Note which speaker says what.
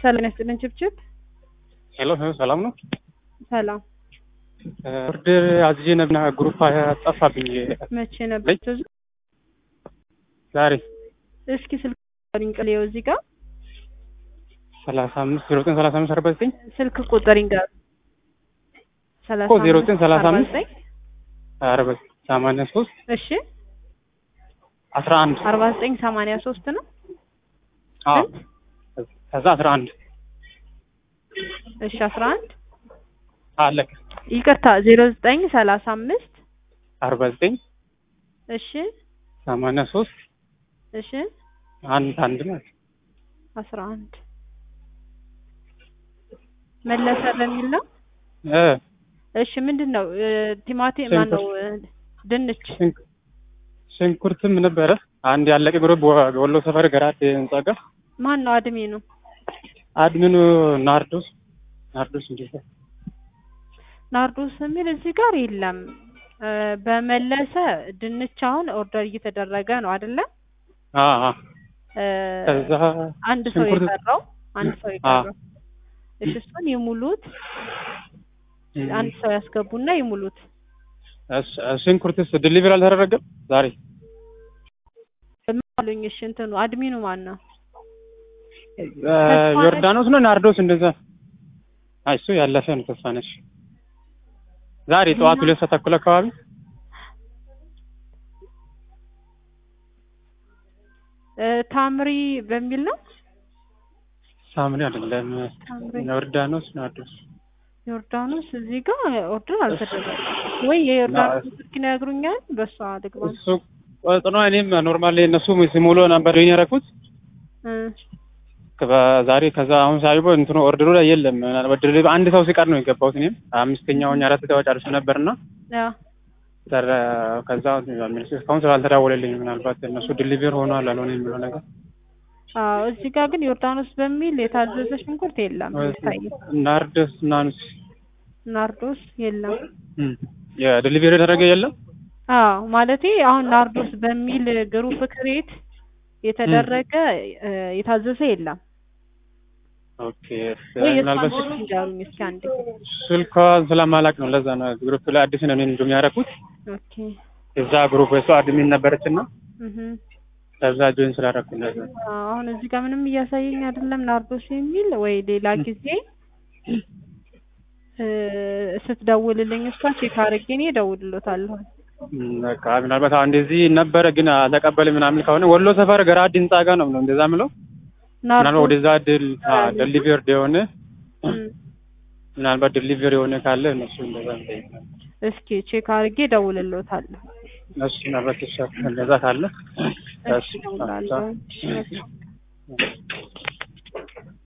Speaker 1: ሰላም ያስጥልን ችብችብ
Speaker 2: ሄሎ ሰላም ነው።
Speaker 1: ሰላም
Speaker 2: ኦርደር አዝዤ ነብና ግሩፕ ጠፋብኝ።
Speaker 1: መቼ ነበር ትዝ
Speaker 2: ዛሬ
Speaker 1: እስኪ ስልክ ቁጥር እዚህ ጋር
Speaker 2: ሰላሳ አምስት ዜሮ ዘጠኝ ሰላሳ አምስት አርባ ዘጠኝ
Speaker 1: ስልክ ቁጥር ይንገር
Speaker 2: እኮ ዜሮ ዘጠኝ ሰላሳ አምስት አርባ ሰማንያ ሶስት
Speaker 1: እሺ
Speaker 2: አስራ አንድ
Speaker 1: አርባ ዘጠኝ ሰማንያ ሶስት ነው
Speaker 2: አዎ ከዛ አስራ አንድ
Speaker 1: እሺ አስራ አንድ
Speaker 2: አለቀ።
Speaker 1: ይቅርታ ዜሮ ዘጠኝ ሰላሳ አምስት
Speaker 2: አርባ ዘጠኝ
Speaker 1: እሺ
Speaker 2: ሰማንያ ሶስት
Speaker 1: እሺ
Speaker 2: አንድ አንድ ማለት
Speaker 1: አስራ አንድ መለሰ በሚል ነው
Speaker 2: እ
Speaker 1: እሺ ምንድን ነው ቲማቲም ማን ነው ድንች
Speaker 2: ሽንክ- ሽንኩርትም ነበረ አንድ ያለቀ ግሩፕ ወሎ ሰፈር ገራት ህንጻ ጋር
Speaker 1: ማን ነው አድሜኑ
Speaker 2: አድሚኑ ናርዶስ ናርዶስ እንዴ
Speaker 1: ናርዶስ የሚል እዚህ ጋር የለም እ በመለሰ ድንች አሁን ኦርደር እየተደረገ ነው አይደለ
Speaker 2: አ አ
Speaker 1: እ
Speaker 2: ከዛ
Speaker 1: አንድ ሰው
Speaker 2: ሽንኩርት-
Speaker 1: የቀረው አንድ ሰው የቀረው እሺ እሱን ይሙሉት አንድ ሰው ያስገቡና ይሙሉት
Speaker 2: እስ- ሽንኩርትስ ዲሊቨሪ አልተደረገም ዛሬ
Speaker 1: ምን አሉኝ እሺ እንትኑ አድሚኑ ማን ነው
Speaker 2: እ ዮርዳኖስ ነው ናርዶስ እንደዛ አይ እሱ ያለፈ ነው ተስፋነሽ ዛሬ ጠዋት ሁለት ሰዓት ተኩል አካባቢ
Speaker 1: እ ታምሪ በሚል ነው
Speaker 2: ሳምሪ አይደለም
Speaker 1: ታምሪ
Speaker 2: ዮርዳኖስ ናርዶስ
Speaker 1: ዮርዳኖስ እዚህ ጋር ኦርደር አልተደረገም ወይ የዮርዳኖስ ስልክ ይነግሩኛል በሷ ልግባ
Speaker 2: እሱ ቆጥኖ እኔም ኖርማሊ እነሱ ሲሞሉ ነበር የረኩት
Speaker 1: እ
Speaker 2: ዛሬ ከዛ አሁን ሳይቦ እንትኑ ኦርደሩ ላይ የለም ምናልባት ዲሊቨሪ አንድ ሰው ሲቀር ነው የገባሁት እኔም አምስተኛውን አራት ሰው ጨርሶ ነበርና
Speaker 1: ያ
Speaker 2: ተረ ከዛ እስካሁን ስላልተደወለልኝ ምናልባት እነሱ ዲሊቨር ሆኗል አልሆነ የሚለው ነገር
Speaker 1: አዎ እዚህ ጋር ግን ዮርዳኖስ በሚል የታዘዘ ሽንኩርት የለም የሚታየው
Speaker 2: ናርዶስ ናኑስ
Speaker 1: ናርዶስ የለም
Speaker 2: የዲሊቨሪ ያደረገ የለም
Speaker 1: አዎ ማለቴ አሁን ናርዶስ በሚል ግሩፕ ክሬት የተደረገ እ የታዘዘ የለም
Speaker 2: ኦኬ
Speaker 1: ወይ
Speaker 2: ምናልባት
Speaker 1: የእሷን ስልክ ንገሩኝ እስኪ አንዴ
Speaker 2: ስልኳን ስለማላቅ ነው ለዛ ነው ግሩፕ ላይ አዲስ ነው እኔን እንደውም ያደረኩት
Speaker 1: ኦኬ
Speaker 2: እዛ ግሩፕ እሷ አድሚን ነበረች እና
Speaker 1: እህ
Speaker 2: ከዛ ጆይን ስላደረኩ ለዛ ነው።
Speaker 1: አሁን እዚህ ጋር ምንም እያሳየኝ አይደለም ናርዶስ የሚል ወይ ሌላ ጊዜ እ ስትደውልልኝ እሷ ቼክ አድርጌ እኔ እደውልሎታለሁ
Speaker 2: እም፣ በቃ ምናልባት አሁን እንደዚህ ነበረ ግን አልተቀበልም ምናምን ከሆነ ወሎ ሰፈር ገራድ ህንጻ ጋር ነው ነው እንደዛ ምለው ምናልባት
Speaker 1: ናርዶስ
Speaker 2: ወደዛ ድል ዴሊቨርድ የሆነ
Speaker 1: እም፣
Speaker 2: ምናልባት ዴሊቨር የሆነ ካለ እነሱ እንደዛ ነው
Speaker 1: እስኪ ቼክ አድርጌ እደውልሎታለሁ
Speaker 2: እነሱ ምናልባት ይሻል እንደዛ ካለ
Speaker 1: እሺ እደውላለሁ እሺ